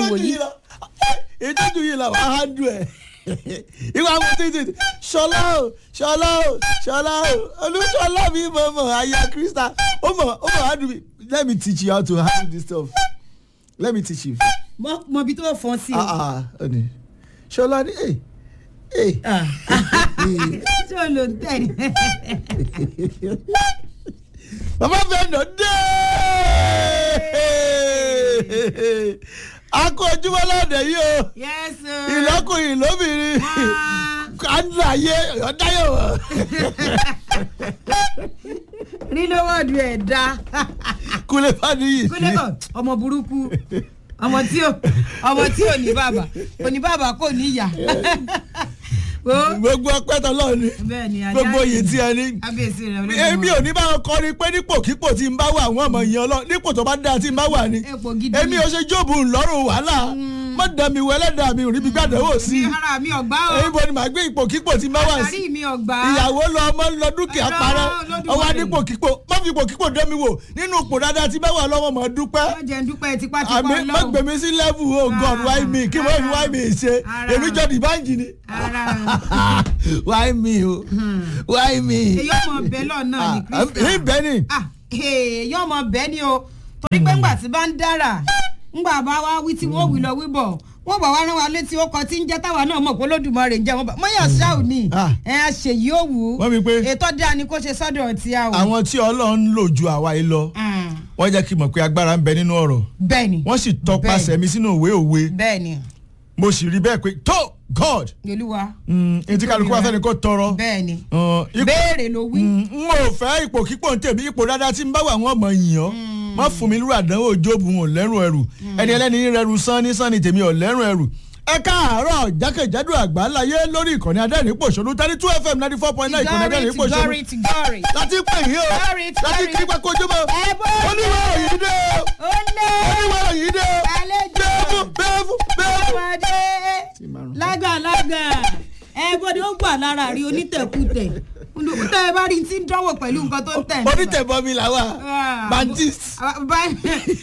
wò yìí. ìtọ́jú yìí la wàá hàndù ẹ̀ ìwà àwọn títí ṣọlá o ṣọlá o ṣọlá o olùṣọlá mi mọ̀ mọ̀ aya krista ó mọ̀ ó mọ̀ hàndù mi let me teach you how to handle this stuff let me teach you. Mọ- mọ ibi tó fọ́n sí o. ah ah ọ̀nì ṣọlá ni ẹ̀ ẹ̀ Ah. ṣé o lò ń tẹ̀ ní. bàbá fẹ́ nà dé akọ ojúmọ́ lọ́dẹ̀ yìí o yẹ́sù. ìlọ́kùnrin lóbìnrin kánú ayé ọ̀dáyọ̀ wọ̀. rí lówọ́ọ̀dù ẹ̀ dá. kúlẹ̀ fani yìí kúlẹ̀ ọ̀ ọmọ burúkú ọmọ tí ò ọmọ tí ò ní bàbá kò ní bàbá kò ní ìyá. Wo, gbogbo ọpẹ́ tọ́lọ́ ni bẹ́ẹ̀ ni ajá gbogbo yìí tí ẹ ní. kábíyèsí rẹ̀ olódùmarè. èmi ò ní bá wọn kọrin pé nípòkípò tí ń bá wà àwọn ọmọ yẹn ọlọ nípò tó bá dáa tí ń bá wà ni. Ipò gidi èmi ò ṣe jóòbù ńlọrùn wàhálà má dà mí wọ ẹlẹ́dàá mi ò rí bí gbàdánwò sí mi i. ara mi ọgbà o èyí bo ni màá gbé ipòkípò tí ń bá wà sí. àrí mi ọgbà. ìyàwó lọ ọmọ lọ dúkìá Ọlọ́run parẹ́ Olódùmarè. ọwọ́ adípòkípò má fi ipòkípò dán mi wò nínú ipò dáadáa tí bá wà lọ́wọ́ mọ̀ dúpẹ́ má jẹ́ ń dúpẹ́ tipátipá àmì má ọlọ́run. gbèmí sí level oh god Ah, why me kí wọ́n fi why me ṣe ara. èmi jọ dìbànjì ni ara why me o why me. èyí ọmọ bẹ́ẹ̀ lọ náà ní kristian. ní bẹ́ẹ̀ ni ah èyí ọmọ bẹ́ẹ̀ ni o torí pé ńgbà tí bá ń dára ńgbà bá wá wí tí wọ́n wí lọ wí bọ̀ wọ́n bá wá rán wa létí ó kọ tí ń jẹ́ táwa náà mọ̀ pé Olódùmarè ń jẹ́ wọn bá mọ́yà ṣáù ni Ah. ẹ̀ á ṣe yìí ó wù ú Wọ́n wí pé- ètò dáa ni kò ṣe sọ́dọ̀ tí a wò. àwọn tí ọlọ́run ń lò ju àwa yìí lọ Ah, wọ́n jẹ́ kí n mọ̀ pé agbára ń bẹ nínú ọ̀rọ̀ bẹ́ẹ̀ ni wọ́n sì tọpasẹ̀ mi sínú òwe òwe bẹ́ẹ̀ ni mo sì rí bẹ́ẹ̀ pé tó god olúwa etí kálukú wa fẹ́ni kó tọrọ bẹ́ẹ̀ ni Uh, ipò- béèrè ló wí. Mm, n ò fẹ́ ipò kípò ń tèmi ipò dáadáa tí ń bá wà wọ́n mọ̀ yìn ọ́ má fún mi lúrà dánwò jóòbù wọn ò lẹ́rùn ẹrù ẹni ẹlẹ́ni ní rẹrù sán ní sán ní tèmi ò lẹ́rùn ẹrù ẹ káàárọ̀ jákèjádò àgbáláyé lórí ìkànnì adẹ́rìn pòṣónú thirty two fm ninety four point nine ìkànnì adẹ́rìn tigori pòṣónú tigori tigori. láti pè yín o Sorry, láti sorry. kí pákó ojúmọ́ ẹ bọ́ oníwà òyìn dé o ó lé oníwà òyìn dé o àlejò bẹ́ẹ̀fù bẹ́ẹ̀fù bẹ́ẹ̀fù. ọmọdé lágàlágà ẹ bọ́dọ̀ ó gbà lára rí onítẹ̀kùtẹ̀ tẹ́ ẹ bá rí tí ń dánwò pẹ̀lú nǹkan tó ń tẹ̀. onítẹ̀bọmi làwà Ah, bandits ah, ban-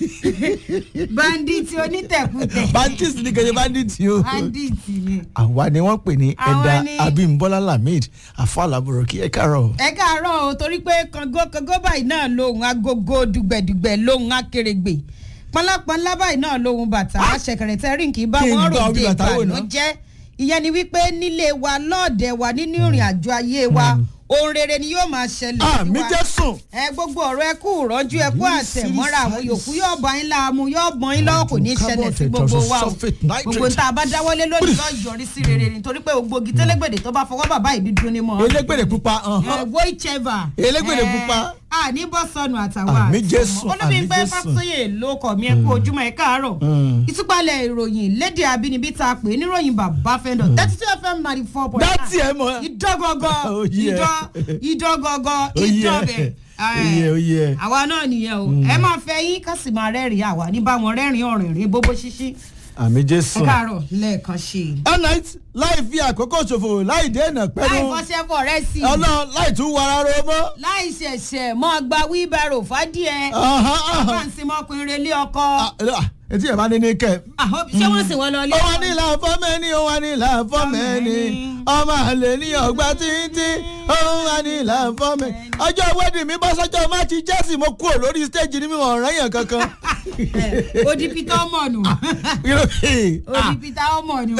bandit onítẹ̀kùtẹ̀ bandits ní kẹjẹ bandits o. bandit ni. àwa ni wọ́n pè ní Àwa ẹ̀dà ni- abimbola lamid afọlábùrọ̀ kí ẹ káàárọ̀. ẹ káàárọ̀ o torí pé kàngó kàngó báyìí náà lóhùn agogo dùgbẹ̀dùgbẹ̀ lóhùn akérègbè pọnlápọnlá báyìí náà lóhùn bàtà àṣẹkẹrẹ tẹrín kì í bá Kí n wọn gbọ́ ròde bí bàtà wò ná? ìbànújẹ́ ìyẹn ni wípé nílé wa lọ́ọ̀dẹ̀ wa nínú ìrìn àjò ayé wa ohun rere ni yóò máa ṣẹlẹ̀ sí àmì wa jésùn. ẹ gbogbo ọ̀rọ̀ ẹ kú rọ́jú ẹ kú àtẹ̀mọ́ra àwọn yòókù yóò bọ́ yín láàmú yóò bọ́ yín lọ́wọ́ kò ní í ṣẹlẹ̀ sí gbogbo wa o gbogbo ń tá a bá dáwọ́lé lónìí yóò yọrí sí rere nítorí pé gbogbo igi tẹ́lẹ̀gbẹ̀dẹ̀ tó bá fọwọ́ bàbá ìbí dun ni mọ́ elégbèrè pupa ẹ whichever. Elégbèdè ẹ, pupa. a ní bọ́ sọnù àtàwọn Àmì Jésù, olómi àmì pé Jésù. fásóyè ló kọ̀ mí ẹ kú ojúmọ́ ẹ káàárọ̀ Mm. ìtúpalẹ̀ ìròyìn lédè abínibí tá a pè é níròyìn bàbá fẹ́ndọ̀ thirty two fm ninety four point dátì ẹ mọ. ìdọ́gọ́gọ́ Oh, yeah. ìdọ́ ìdọ́gọ́gọ́ Oh, yeah. ìdọ́bẹ̀ Oh, yeah, oh, yeah. àwa náà nìyẹn o ẹ máa fẹ́ yín ká sì máa rẹ́rìn-ín àwa ní bá wọn rẹ́rìn-ín ọ̀rìnrìn bóbó ṣíṣí àmì ẹ jésùn. káàárọ̀ lẹ́ẹ̀kan ṣe i. all night láì fi àkókò ṣòfò láì dènà láì pẹ́nu fọṣẹ́ fọ rẹ sí i ọlọ́run láì tún wàrà ro mọ́. láì ṣẹ̀ṣẹ̀ mọ́ gba wíbẹ̀rù fádìẹ Ahán, ahán. fáǹsì mọ́kùnrin relé ọkọ Ah, ah, etí ẹ̀ bá ní ní kẹ́. Àhó, ṣé wọ́n sì wọ́n lọ ilé ó wà ní ìlà fọ́mẹ́ni ó wà ní ìlà fọ́mẹ́ni ọmọ àlè ní ọgbà títí ó wà ní ìlà fọ́mẹ́ni. ọjọ́ wedding mi bọ́ sọ́jọ́ máàcì Chelsea mo kúrò lórí stage ní mi ò rán yàn kankan. odi peter ọmọ nù Irú- odi Ah, peter ọmọ nù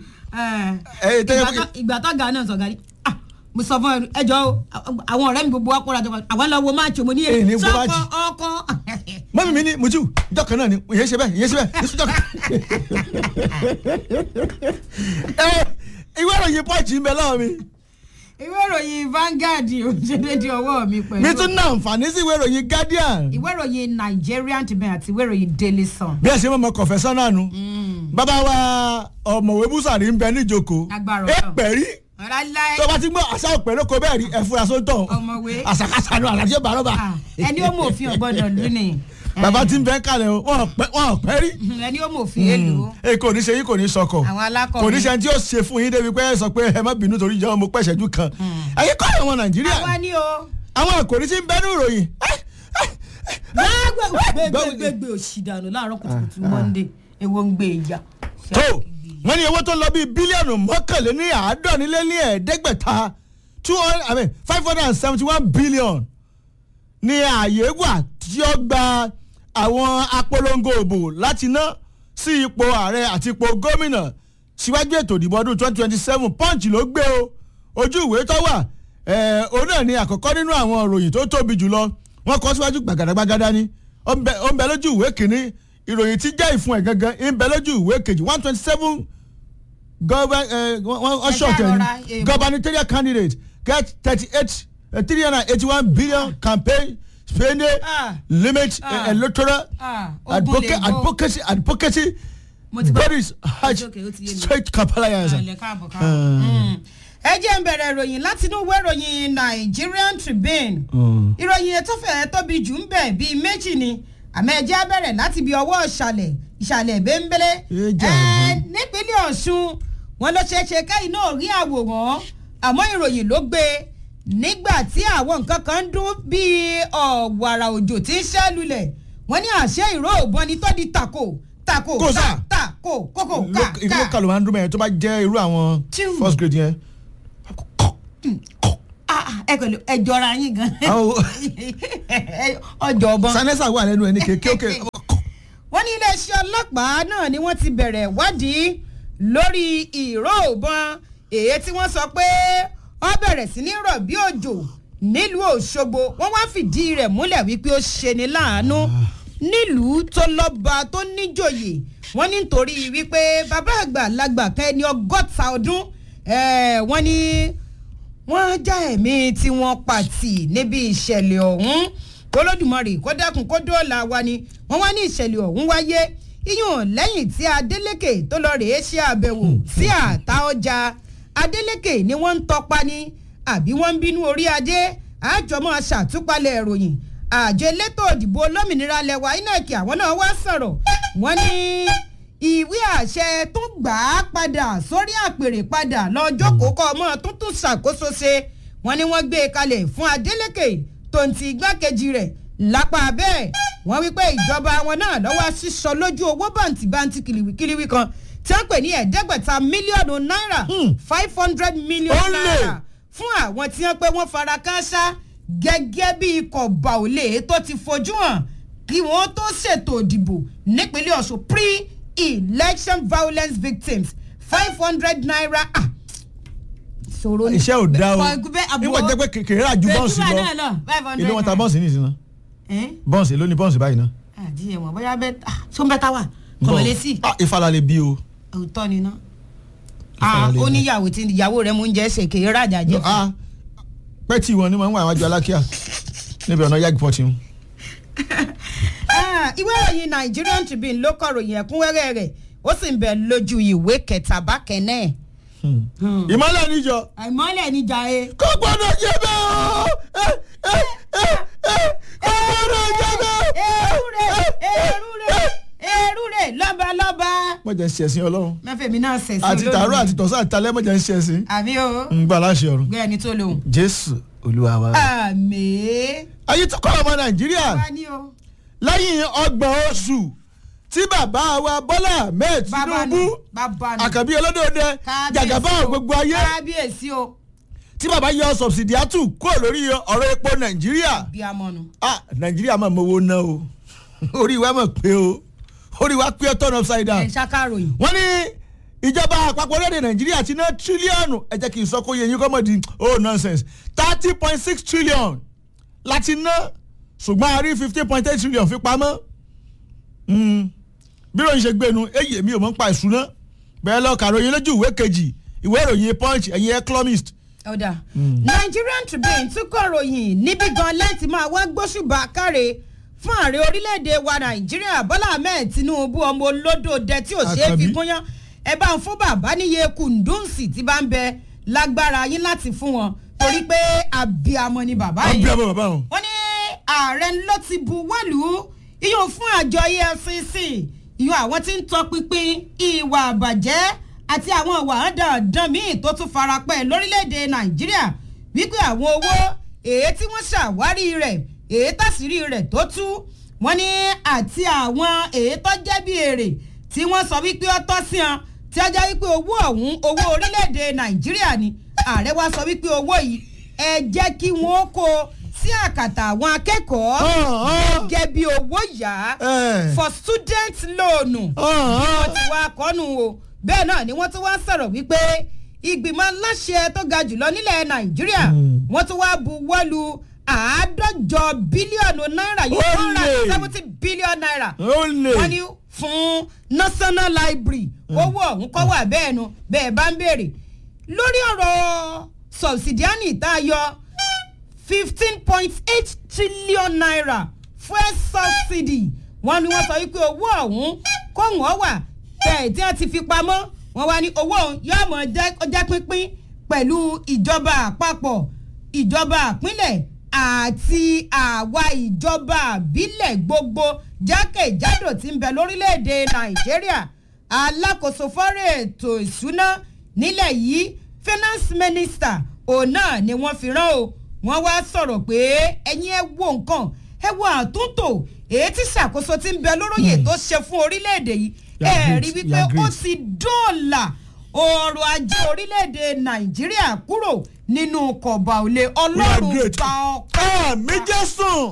Eh, tẹ́lẹ̀ pé- ìgbà tó ga náà sọ̀gá ni ah, mo sọ fún ẹ ẹjọ́ o àwọn ọ̀rẹ́ mi gbogbo wa kóra jọ àwọn lọ wo máàcì mo ní Eh, ní ẹ wo sọ́kọ máàcì. ọkọ mọ́mí mi ní mutu ìjọ kan náà ni ìyẹn ṣe bẹ́ẹ̀ ìyẹn ṣe bẹ́ẹ̀ ìṣújọ́ kan. ẹ ìwé ìròyìn pọ́ọ̀jì ń bẹ lọ́wọ́ mi ìwé ìròyìn Vanguard òṣèlédè ọwọ́ mi pẹ̀lú mi tún ná àǹfààní sí ìwé ìròyìn Guardian ìwé ìròyìn Nigerian Tribune àti ìwé ìròyìn Daily Sun. bí ẹ ṣe mọ̀ mọ́ kọ̀fẹ́sán náà nu bàbá wa ọ̀mọ̀wé búsàrí ń bẹ níjókòó Agbára ẹ Ọlọ́run. pẹ̀rí ọ̀làláì tó bá ti gbọ́ àṣà òpè lóko bẹ́ẹ̀ rí ẹ̀fúra sóńtọ̀ Ọ̀mọ̀wé. àṣàkáṣà nu àlàjẹ́ bàrọ́bà ẹni ó mọ òfin ọ̀gbọ́dọ̀ lù ní. bàbá ti ń bẹ kalẹ̀ o wọn ò pẹ́- wọn ò pẹ́ rí ẹni ó mọ òfin èlò ẹ kò ní ṣe yín kò ní sọkọ àwọn alákọ̀wé. kò ní ṣe tí ó ṣe fún yín débi pé ẹ sọ pé ẹ má bínú torí ìjọba mo pẹ̀ṣẹ́jú kan ẹ̀yin kọ́ àwọn nàìjíríà àwa ni o. àwọn àkòrí tí ń bẹ́nu ìròyìn gbẹgbẹgbẹ òsì dànù láàárọ̀ kùtùkùtù Monday èwo ń gbé ìjà. tó wọ́n ní owó tó lọ bíi bílíọ̀nù mọ́kànléní àádọ́nilélí ẹ̀ẹ́dẹ́gbẹ̀ta two hundred i mean five hundred and seventy one billion ní ààyè wà tí ó gba àwọn apolongo òbò láti ná sí ipò ààrẹ àti ipò gómìnà síwájú ètò ìdìbò ọdún twenty twenty seven punch ló gbé o ojú ìwé tó wà ẹ̀ òun náà ni àkọ́kọ́ nínú àwọn ìròyìn tó tóbi jùlọ wọ́n kọ́ síwájú gbàgàdàgbàgàdà ni ó ń bẹ ó ń bẹ lójú ìwé kìíní ìròyìn tí jẹ́ ìfún ẹ̀ gangan ń bẹ lójú ìwé kejì one twenty seven Ẹ short ṣàrọra, èèmọ̀. gubernatorial candidate get thirty eight three hundred and eighty one billion campaign spending Ah. limit Ah. uh, electoral Ah, ogun advocacy lè go. advocacy advocacy Mo ti gbọ́. bodies hajj Okay, ó ti yé mi. straight kampala yansa. Àlẹ́ káàbọ̀ káàbọ̀. Mm. ẹ jẹ́ ń bẹ̀rẹ̀ ìròyìn láti inú ìwé ìròyìn Nigerian Tribune ìròyìn ètò fẹ́ẹ́ tóbi jù ń bẹ̀ bíi méjì ni àmọ́ ẹ jẹ́ á bẹ̀rẹ̀ láti ibi ọwọ́ ìsàlẹ̀ ìsàlẹ̀ bẹ́ńbẹ́lẹ́ Ẹ jà ẹ nípínlẹ̀ Ọ̀ṣun wọn ló ṣeé ṣe káyìn náà rí àwòrán àmọ́ ìròyìn ló gbé nígbà tí àwọn nǹkan kan ń dún bíi ọ̀wàrà òjò tí ń ṣẹ́ lulẹ̀ wọ́n ní àṣẹ ìró òbọn ni tó di tako tako Kò sà. ta tako kókò ká ìlú ká local ló máa ń dún mẹ́rin tó bá jẹ́ irú àwọn Tíù. first grade yẹn. Ah, ah, ẹ pẹ̀lú ẹ jọra yín gan Àwọn- ọjọ́ ọbọ̀n. sanesa wà lẹ́nu ẹ̀ ní kékeré òkè. wọ́n ní iléeṣẹ́ ọlọ́pàá náà ni wọ́n ti bẹ̀rẹ̀ ìwádìí lórí ìró òbọn èyí tí wọ́n sọ pé ó bẹ̀rẹ̀ sí ní rọ̀ bí òjò nílùú Òṣogbo wọ́n wá fìdí rẹ̀ múlẹ̀ wípé ó ṣeni láàánú nílùú tó lọ́ba tó níjòyè wọ́n ní nítorí wípé bàbá àgbàlagbà kan ẹni ọgọ́ta ọdún eh, wọ́n ní wọ́n já ẹ̀mí tí wọ́n pàtì níbi ìṣẹ̀lẹ̀ ọ̀hún kólódùmarè kó dákun kó dóòlà wa ni wọ́n wá ní ìṣẹ̀lẹ̀ ọ̀hún wáyé iyùn lẹ́yìn tí Adeleke tó lọ rèé ṣe àbẹ̀wò sí àtà ọjà Adeleke ni wọ́n ń tọpa ni àbí wọ́n ń bínú orí adé àjọmọ́ ṣàtúpalẹ̀ ìròyìn àjọ elétò òdìbò olómìnira lẹwa INEC àwọn náà wá sọ̀rọ̀ wọ́n ní ìwé àṣẹ tó gbà á padà sórí àpèrè padà lọ́jọ́ kókó ọmọ tuntun ṣàkóso ṣe wọ́n ní wọ́n gbé e kalẹ̀ fún Adeleke tó ń ti igbákejì rẹ̀ lápá bẹ́ẹ̀ wọ́n wí pé ìjọba wọn náà lọ́wọ́ sísọ lójú owó bàǹtìbàǹtì kìlìwìkìlìwì kan tí wọ́n pè ní ẹ̀ẹ́dẹ́gbẹ̀ta mílíọ̀nù náírà five hundred million Olè. naira fún àwọn tí wọ́n pé wọ́n fara káásá gẹ́gẹ́ bí ikọ̀ bàólè tó ti fojú hàn kí wọ́n tó ṣètò ìdìbò nípínlẹ̀ Ọ̀ṣun pre-election violence victims five hundred naira ah ṣòro ni. iṣẹ́ ò dá o Bẹ́ẹ̀, àbọ̀- níwọ̀n jẹ́ pé kékeré rà ju bọ́ọ̀sì Bẹ́ẹ̀, lọ náà lọ, 500 ilé wọn ta naira. bọ́ọ̀sì ní ìsinmi Ẹ́n? bọ́ọ̀sì ló ní bọ́ọ̀sì báyìí ná. àdìyẹ wọn bóyá bẹ́ẹ̀ ah tó ń bẹ́ tá wà kọ̀mọ̀lé sí Ah, ìfàlà lè bí o. òótọ́ ni ná. Ìfara ah lè ó bí. níyàwó tí ìyàwó rẹ̀ mú ń jẹ́ ṣèké rájà jẹ́ fún Ah, pẹ́ẹ́tì wọn ni wọ́n ń wà wájú alákíá níbi ọ̀nà yagi pọ̀tì wọn. Ah, ìwé ìròyìn Nigerian Tribune ló kọ ròyìn ẹ̀kúnrẹ́rẹ́ rẹ̀ ó sì ń bẹ lójú ìwé kẹta bákẹ́ náà. ìmọ̀lẹ̀ níjọ àìmọ́lẹ̀ níjà e. kò gbọ́dọ̀ jẹ́ bẹ́ẹ̀ o ẹ ẹ ẹ ẹ kò gbọ́dọ̀ jẹ́ bẹ́ẹ̀. èrú rẹ̀ èrú rẹ̀ èrú rẹ̀ lọ́ba lọ́ba. wọ́n jẹ́ ń ṣẹ̀sìn ọlọ́run mẹ́fẹ̀mí náà ṣẹ̀sìn àti tààrọ̀ àti tọ̀sán àti talẹ́ wọ́n jẹ́ ń ṣẹ̀sìn àmì o ń gbà láṣẹ ọ̀run gbé ẹni tó lòun. jésù olúwa wa. àmì. ayé tó kọ́ ọmọ nàìjíríà wá ní o. lẹ́yìn ọgbọ̀n oṣù tí bàbá wa bọ́lá ahmed bàbá nù tinubu bàbá nù. àkàbí olódòdè Kábíyèsí jàgàbá o. gbogbo ayé kábíyèsí o. tí bàbá yọ sọ̀bsìdíátù kúrò lórí ọ̀rọ̀ epo nàìjíríà bí a mọ̀ nù. ah nàìjíríà máa mowó ná o orí wa máa pé o orí wa pé turn upside ẹ̀ down ṣàkàròyìn. wọ́n ní ìjọba àpapọ̀ orílẹ̀-èdè nàìjíríà ti ná tírílíọ̀nù ẹ jẹ́ kí n sọ kó yẹ yín kọ́ mọ̀ di oh nonsense thirty point six trillion láti ná ṣùgbọ́n a rí fifteen point eight trillion fi pamọ́ Mm. bí ròyìn ṣe gbénu èyí èmi ò mọ̀ ń pa ìṣúná bẹ́ẹ̀ lọ kàròyìn lójú ìwé kejì ìwé ìròyìn punch ẹ̀yin economist ọ̀dà Nigerian Tribune tún kọ ròyìn níbi gan lẹ́ǹtì máa wá gbóṣùbà káre fún ààrẹ orílẹ̀-èdè wa Nàìjíríà Bọ́lá Ahmed Tinubu ọmọ olódò dẹ tí ò ṣe é fi Àkànbí. gúnyán ẹ bá ń fún bàbá níye kùndùnsì tí bá ń bẹ lágbára yín láti fún wọn torí pé abiyamọ ni bàbá wọ́n bí yìí ọmọ bàbá wọn. wọ́n ní ààrẹ ló ti buwọ́lù iyùn fún àjọ EFCC iyùn àwọn tí ń tọpinpin ìwà àbàjẹ́ àti àwọn ìwà àdàdàn míì tó tún farapẹ́ lórílẹ̀‐èdè Nàìjíríà wípé àwọn owó èyí tí wọ́n ṣàwárí rẹ̀ èyí tàṣírí rẹ̀ tó tú wọ́n ní àti àwọn èyí tó jẹ́ bí èrè tí wọ́n sọ wípé ó tọ́ sí wọn tí ó jẹ́ wípé owó ọ̀hún owó orílẹ̀-èdè nàìjíríà ni ààrẹ wa sọ wípé owó yìí ẹ jẹ́ kí wọ́n kó sí àkàtà àwọn akẹ́kọ̀ọ́ gẹ́gẹ́ bí owó yá for student loan wọ́n ti wá kọ́nu o bẹ́ẹ̀ náà ni wọ́n tún wá sọ̀rọ̀ wípé ìgbìmọ̀ aláṣẹ tó ga jùlọ nílẹ̀ nàìjíríà wọ́n tún wá buwọ́lu àádọ́jọ bílíọ̀nù náírà yìí one hundred seventy billion naira wọ́n ní fún national library owó ọ̀hún kọ́ wà bẹ́ẹ̀ nu bẹ́ẹ̀ bá ń béèrè lórí ọ̀rọ̀ subsidiary tá a yọ fifteen point eight trillion naira fuel subsidy wọ́n ní wọ́n sọ wípé owó ọ̀hún kó wọ́n wà bẹ́ẹ̀ tí wọ́n ti fi pamọ́ wọ́n wá ní owó ọ̀hún yóò mọ̀ jẹ́ pínpín pẹ̀lú ìjọba àpapọ̀ ìjọba àpínlẹ̀ àti àwa ìjọba àbílẹ̀ gbogbo jákèjádò tí ń bẹ lórílẹ̀‐èdè nàìjíríà alákòóso fọ́rọ̀ ètò ìṣúná nílẹ̀ yìí finance minister òun náà ni wọ́n fi rán o wọ́n wá sọ̀rọ̀ pé ẹ̀yin ẹ wo nǹkan ẹ wo àtúntò èyí tí ṣàkóso tí ń bẹ lóróyè tó ṣe fún orílẹ̀‐èdè yìí ẹ rí wípé ó ti dóòlà ọrọ̀ ajé orílẹ̀‐èdè nàìjíríà kúrò nínú kọ̀ọ̀bà òlé ọlọ́run gba ọpẹ́. méjì sùn.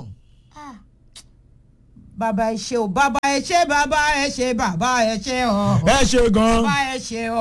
bàbá ẹ ṣe o bàbá ẹ ṣe bàbá ẹ ṣe bàbá ẹ ṣe ọ. ẹ ṣe gan. bàbá ẹ ṣe ọ.